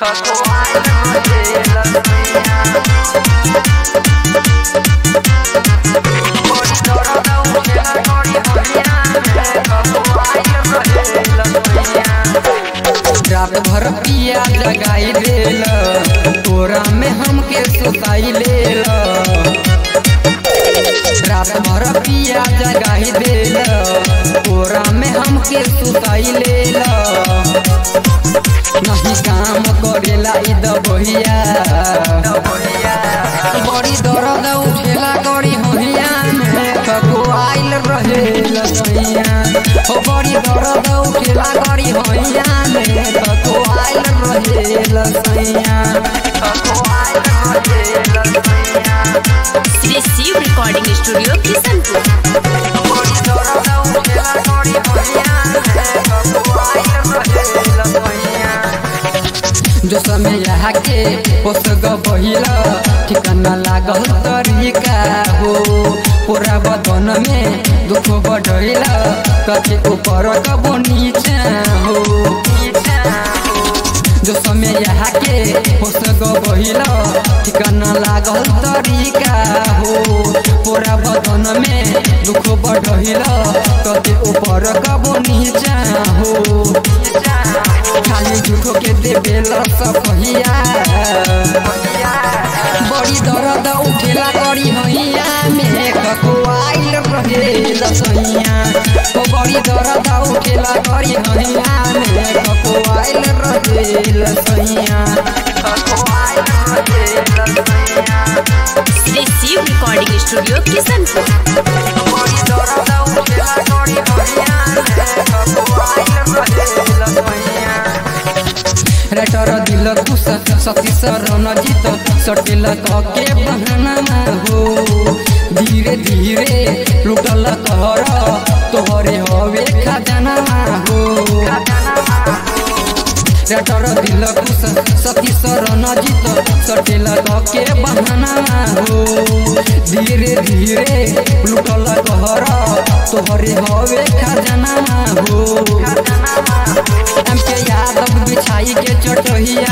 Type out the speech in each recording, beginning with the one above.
रात भर पिया जगाई देल तोरा में हमके सुताई लेल रात भर पिया जगाई देल तोरा में हमके सुताई लेल नहीं काम करेला इ दबहिया बड़ी दर्द उठेला गड़ी होहिया में कको आइल रहे लसैया हो बड़ी दर्द उठेला गड़ी होहिया में कको आइल रहे लसैया कको आइल रहे लसैया श्री शिव रिकॉर्डिंग स्टूडियो किशनपुर बड़ी दर्द उठेला गड़ी होहिया में कको आइल रहे लसैया जो समय यहाँ के पोस गहिला ठिकाना लागल तरीका हो पूरा बदन में दुख बढ़ैला कथे ऊपर कबो नीचा हो जो समय यहाँ के पोस गहिला ठिकाना लागल तरीका हो पूरा बदन में दुख बढ़ैला कथे ऊपर कबो नीचा हो खाली झूठो के देवेला सफहिया बड़ी दर्द उठेला करी हैया में कको आइल रहे लसैया ओ बड़ी दर्द उठेला करी हैया में कको आइल रहे लसैया कको आइल रहे लसैया श्री शिव रिकॉर्डिंग स्टूडियो किशनपुर बड़ी दर्द उठेला करी हैया में कको आइल रहे लसैया रेटर दिल खुश सती शरण जीत सटेल के बहाना हो धीरे धीरे लुटल कर तोहरे हवे खजाना हो रेटर दिल खुश सती शरण जीत सटेल के बहाना हो धीरे धीरे लुटल कर तोहरे हवे खजाना हो हमके यादव बिछाई के चटहिया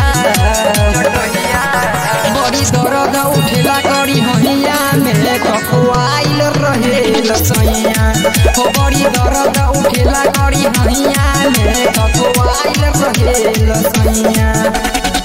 बड़ी दर्द उठेला करी हहिया में कको आइल रहे लसैया हो बड़ी दर्द उठेला करी हहिया में कको आइल रहे लसैया